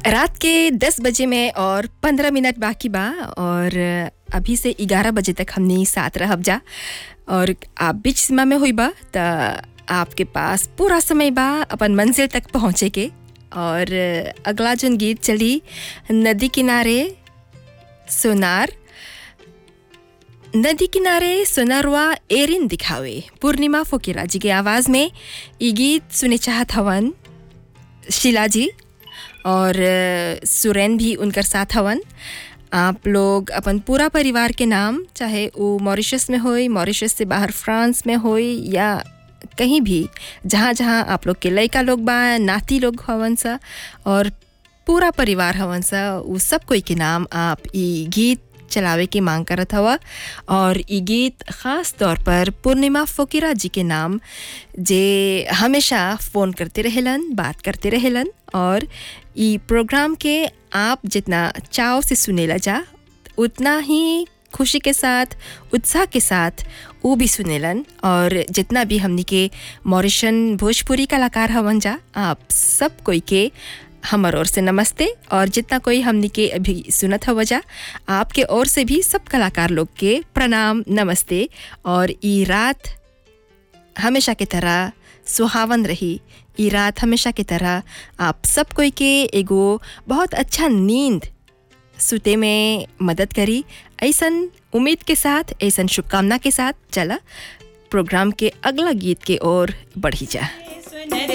रात के 10 बजे में और 15 मिनट बाकी बा और अभी से 11 बजे तक हमने साथ रहब जा और आप बीच सीमा में हुई बा त आपके पास पूरा समय बा अपन मंजिल तक पहुँचे के और अगला जोन गीत चली नदी किनारे सोनार नदी किनारे सोनारवा एरिन दिखावे पूर्णिमा फोकिरा जी के आवाज़ में ये गीत सुने चाहत हवन शीला जी और अ, सुरैन भी उनकर साथ हवन आप लोग अपन पूरा परिवार के नाम चाहे वो मॉरिशस में होई मॉरिशस से बाहर फ्रांस में होई या कहीं भी जहाँ जहाँ आप लोग के लड़का लोग बा नाती लोग हवन सा और पूरा परिवार हवन सा वो सब कोई के नाम आप ई गीत चलावे की मांग करत हवा और ई गीत ख़ास तौर पर पूर्णिमा फ़कीरा जी के नाम जे हमेशा फ़ोन करते रहेलन बात करते रहेलन और ई प्रोग्राम के आप जितना चाव से सुनेला जा उतना ही खुशी के साथ उत्साह के साथ वो भी सुनेलन और जितना भी हमनी के मॉरिशन भोजपुरी कलाकार हवन जा आप सब कोई के हमर ओर से नमस्ते और जितना कोई हमनी के अभी सुनत हव जा आपके ओर से भी सब कलाकार लोग के प्रणाम नमस्ते और ई रात हमेशा की तरह सुहावन रही ई रात हमेशा की तरह आप सब कोई के एगो बहुत अच्छा नींद सुते में मदद करी ऐसन उम्मीद के साथ ऐसन शुभकामना के साथ चला प्रोग्राम के अगला गीत के ओर बढ़ी जा सुन रे